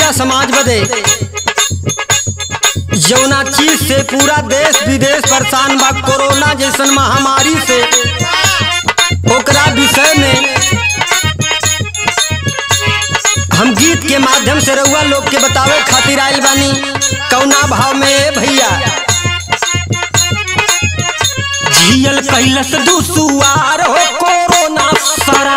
भैया समाज बदे जौना चीज से पूरा देश विदेश परेशान बा कोरोना जैसन महामारी से ओकरा विषय में हम गीत के माध्यम से रउआ लोग के बतावे खातिर आयल बानी कौना भाव में ए भैया जियल कैलस दुसुआर हो कोरोना सरा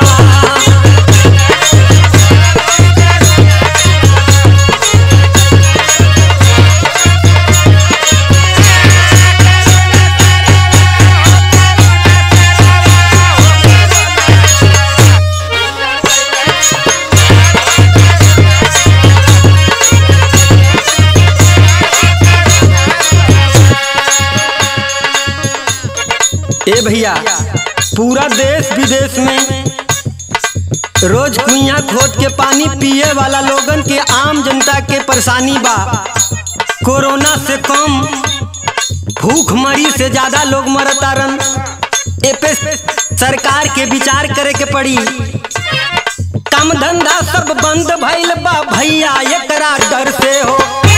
ए भैया पूरा देश विदेश में रोज कुइया खोद के पानी पिए वाला लोगन के आम जनता के परेशानी बा कोरोना से कम भूख मरी से ज्यादा लोग मरतारन ए पे सरकार के विचार करे के पड़ी काम धंधा सब बंद भइल बा भैया एकरा डर से हो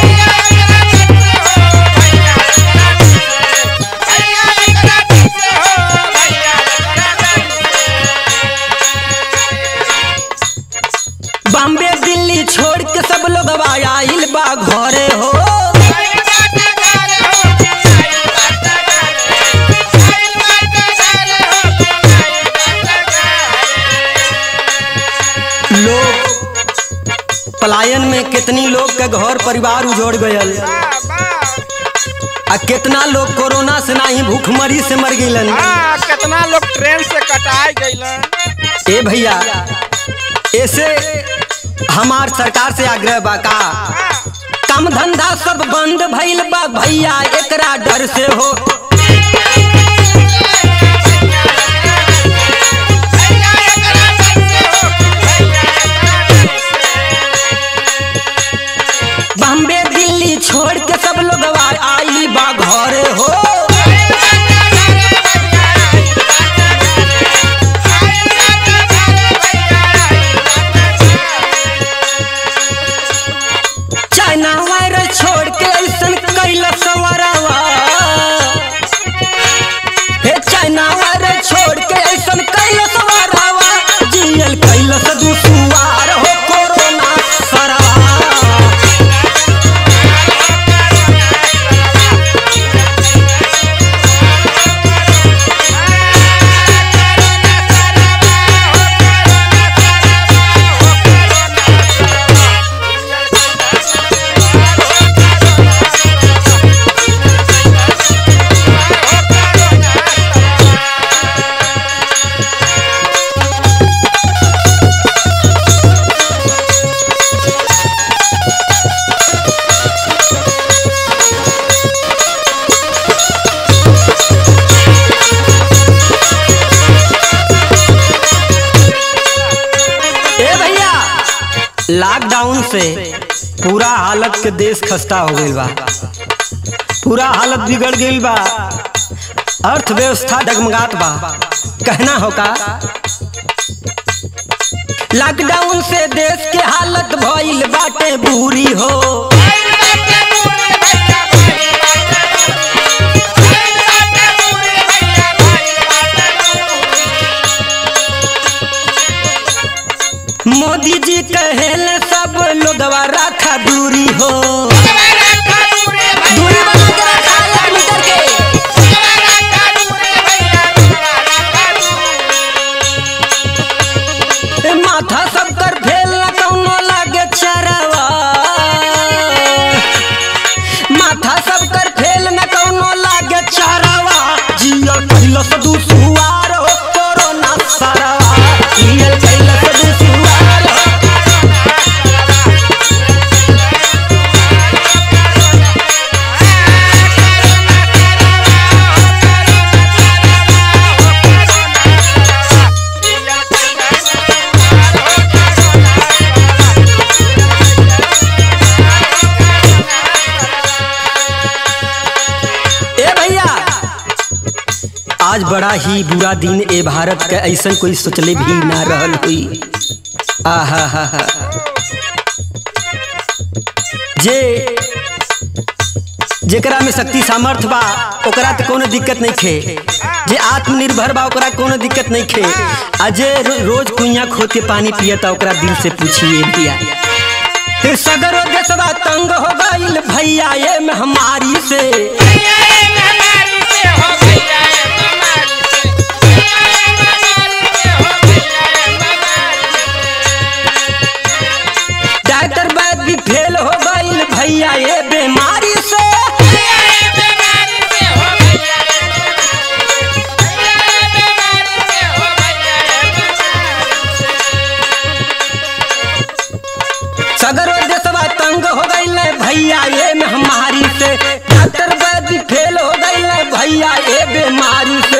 बॉम्बे दिल्ली छोड़ के सब लोग आइल बा घरे हो लोग पलायन में कितनी लोग के घर परिवार उजड़ गयल आ कितना लोग कोरोना से नाही भूखमरी से मर गइलन हाँ कितना लोग ट्रेन से कटाई गइलन ए भैया ऐसे हमार सरकार से आग्रह बा का काम धंधा सब बंद भइल बा भैया एकरा डर से हो बॉम्बे दिल्ली छोड़ के सब लोग आई बा घरे हो चाइना वायरस छोड़ के ऐसन कैला सवरवा हे चाइना वायरस छोड़ के ऐसन कैला सवरवा जियल कैला दुसुआर हो कोरोना सरवा ए भैया लॉकडाउन से पूरा हालत के देश खस्ता हो गइल बा पूरा हालत बिगड़ गइल बा अर्थव्यवस्था डगमगात बा कहना होगा लॉकडाउन से देश के हालत भइल बाटे बुरी हो मोदी जी कहेल सब लोगवा रखा दूरी हो दूरी बना के रखा एक मीटर के ए माथा सब कर फेल न कौनो लागे चरवा माथा सब कर फेल न कौनो लागे चरवा जियल कैलस दुसुआर हो कोरोना सरवा जियल कैलस दुसुआर हो ए भैया आज बड़ा ही बुरा दिन ए भारत के ऐसन कोई सोचले भी ना रहल हुई आहा हा हा जे जेकरा में शक्ति सामर्थ बा ओकरा तो कोनो दिक्कत नहीं खे जे आत्मनिर्भर बा ओकरा कोनो दिक्कत नहीं खे आ जे रो, रोज कुइया खोद के पानी पियता ओकरा दिल से पूछिए भैया फिर सगरो देशवा तंग हो गईल भैया ये महामारी से डॉक्टर बैद भी फेल हो गईल भैया ये बीमारी से सगरो देशवा तंग हो गईल भैया ये महामारी से डॉक्टर बैद भी फेल हो गईल भैया ये बीमारी